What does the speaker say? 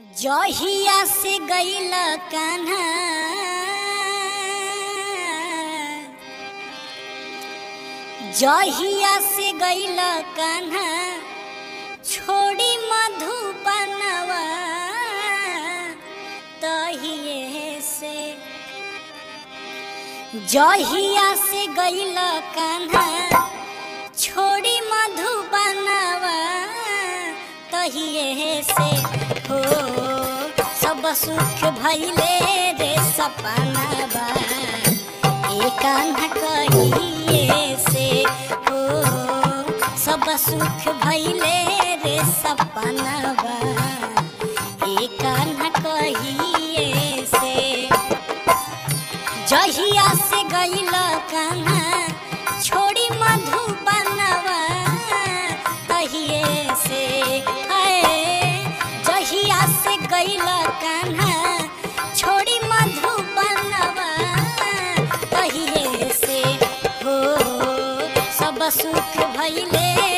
जहिया से गईल कान्हा जहिया से गईल कान्हा छोड़ी मधुबनवा तहिए से जहिया से गईल कान्हा छोड़ी मधुबनवा तहिए से हो सब सुख भइले रे सपनवा ए कान्हा कहिए से हो सब सुख भइले रे सपनवा ए कान्हा कहिए से जहिया से गईल कान्हा छोड़ी मधुबनवा तहिए से आए जहिया से गईल कान्हा छोड़ी मधुबनवा तहिए से हो सब सुख भइले